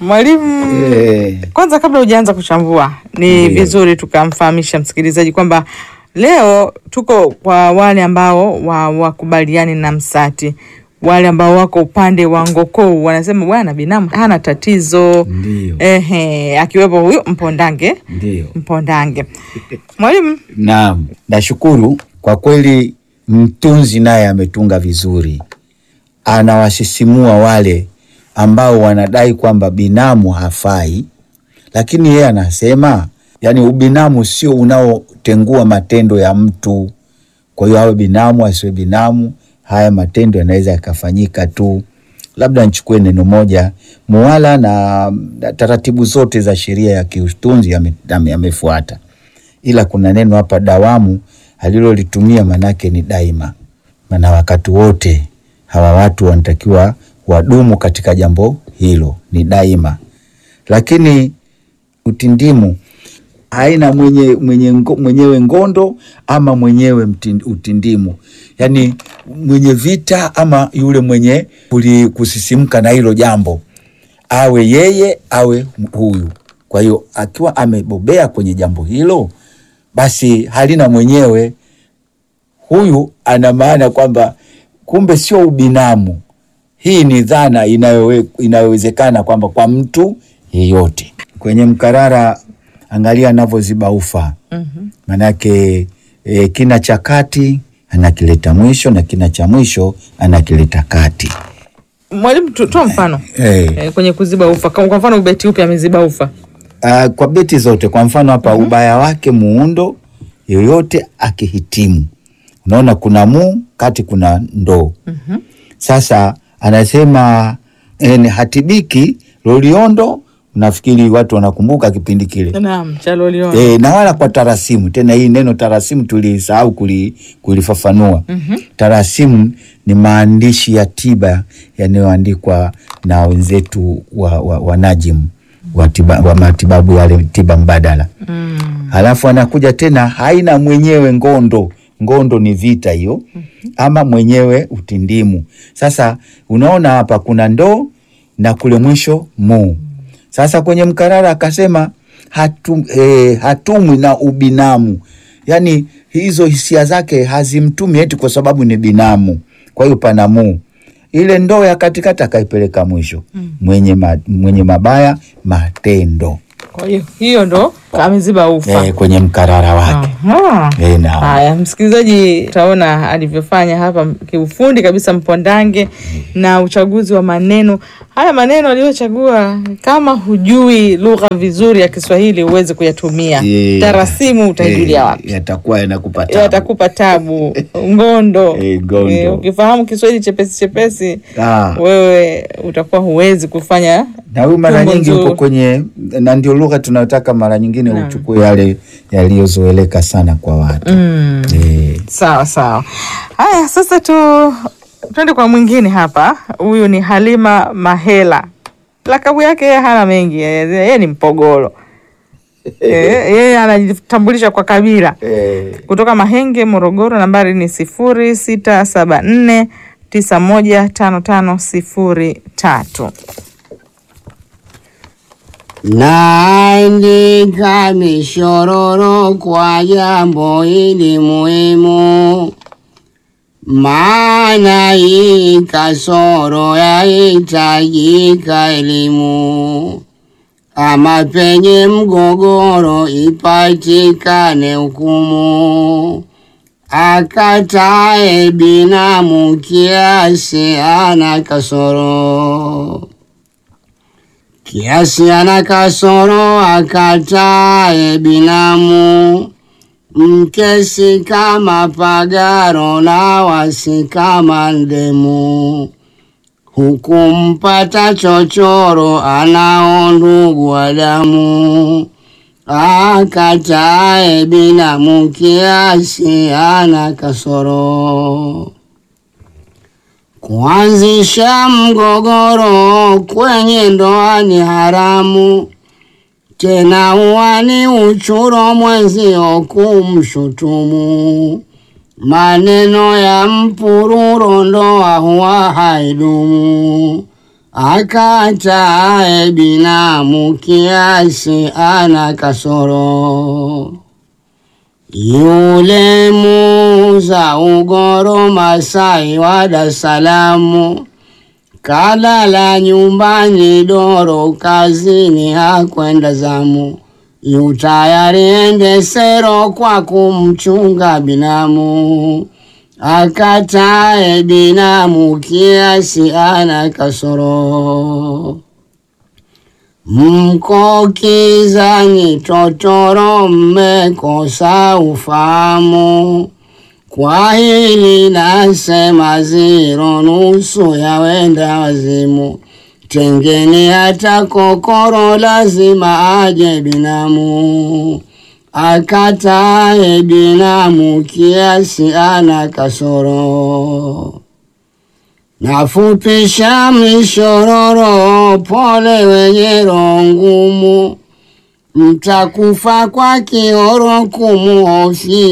Mwalimu, Eh, kwanza kabla hujaanza kuchambua, ni Ndiyo. vizuri tukamfahamisha msikilizaji kwamba leo tuko kwa wale ambao wa- wakubaliani na Msati, wale ambao wako upande wa Ngokoo wanasema bwana binamu hana tatizo Ndiyo. ehe, akiwepo huyu Mpondange Ndiyo. Mpondange. Mwalimu, Naam, nashukuru kwa kweli, mtunzi naye ametunga vizuri, anawasisimua wale ambao wanadai kwamba binamu hafai, lakini yeye anasema yani ubinamu sio unaotengua matendo ya mtu. Kwa hiyo awe binamu asiwe binamu, haya matendo yanaweza yakafanyika tu. Labda nichukue neno moja, muwala na na taratibu zote za sheria ya kiutunzi yame- yame- yamefuata ila kuna neno hapa dawamu alilolitumia manake ni daima, maana wakati wote hawa watu wanatakiwa wadumu katika jambo hilo, ni daima. Lakini utindimu haina mwenye, mwenye, ngo- mwenyewe ngondo ama mwenyewe mtin- utindimu, yaani mwenye vita ama yule mwenye kuli- kusisimka na hilo jambo, awe yeye awe huyu. Kwa hiyo akiwa amebobea kwenye jambo hilo, basi halina mwenyewe. Huyu ana maana kwamba kumbe sio ubinamu. Hii ni dhana inayowe- inayowezekana kwamba kwa mtu yeyote. Kwenye mkarara, angalia anavyoziba ufa manake e, kina cha kati anakileta mwisho na kina cha mwisho anakileta kati. mwalimu tu- toa mfano Eh. eh, kwenye kuziba ufa. Kwa kwa mfano ubeti upi ameziba ufa? Uh, kwa beti zote, kwa mfano hapa ubaya wake muundo yoyote akihitimu, unaona kuna mu kati kuna ndoo. Sasa anasema eh, hatibiki loliondo. Nafikiri watu wanakumbuka kipindi kile Naam, chaloliona E, na wala kwa tarasimu tena. Hii neno tarasimu tulisahau kuli, kulifafanua. Tarasimu ni maandishi ya tiba yanayoandikwa na wenzetu wa, wa, wa najimu wa, tiba, wa matibabu yale tiba mbadala halafu anakuja tena, haina mwenyewe ngondo. Ngondo ni vita hiyo, ama mwenyewe utindimu. Sasa unaona hapa kuna ndoo na kule mwisho mu. Sasa kwenye mkarara akasema hatu, eh, hatumwi na ubinamu, yaani hizo hisia zake hazimtumi eti kwa sababu ni binamu. Kwa hiyo pana mu ile ndoo ya katikati akaipeleka mwisho, mwenye, ma, mwenye mabaya matendo Kwa hiyo hiyo ndo ameziba ufa. eh, kwenye mkarara wake Aha. eh, na Haya, msikilizaji, utaona alivyofanya hapa kiufundi kabisa Mpondange na uchaguzi wa maneno haya. Maneno aliyochagua, kama hujui lugha vizuri ya Kiswahili huwezi kuyatumia. Eh, Tarasimu utaijulia eh, wapi? Yatakuwa yanakupa tabu. Yatakupa tabu. Ngondo, Eh, ngondo. Eh, ukifahamu Kiswahili chepesi chepesi, Ah. wewe utakuwa huwezi kufanya na huyu mara tumbo nyingi nzuri. uko kwenye, na ndio lugha tunayotaka mara nyingine Naam. uchukue yale yaliyozoeleka sana kwa watu mm. eh, Sawa sawa. Haya, sasa tu twende kwa mwingine hapa. Huyu ni Halima Mahela, lakabu yake yeye hana mengi, yeye yeye ni Mpogolo. Eh, Yeye anajitambulisha kwa kabila eh, kutoka Mahenge, Morogoro. Nambari ni sifuri sita saba nne tisa moja tano tano sifuri tatu. Naandika mishororo kwa jambo hili muhimu, maana hii kasoro yahitajika elimu, ama penye mgogoro ipatikane hukumu. Akatae binamu kiasi ana kasoro kiasi ana kasoro akatae binamu mkesi kama pagaro na wasi kama ndemu hukumpata chochoro anao ndugu wa damu akatae binamu kiasi ana kasoro Kuanzisha mgogoro kwenye ndoa ni haramu, tena huwa ni uchuro mwenzio kumshutumu. Maneno ya mpururo ndoa huwa haidumu, akatae binamu kiasi ana kasoro. Yule muza ugoro Masai wa Dar es Salaam kalala nyumbani doro kazini hakwenda zamu yu tayari ende sero kwa kumchunga binamu akatae binamu kiasi ana kasoro mkokizani totoro mmekosa ufahamu kwa hili nasema ziro nusu ya wenda wazimu tengeni hata kokoro lazima aje binamu akatae binamu kiasi ana kasoro nafupisha mishororo pole wenye roho ngumu mtakufa kwa kioro kumuhofia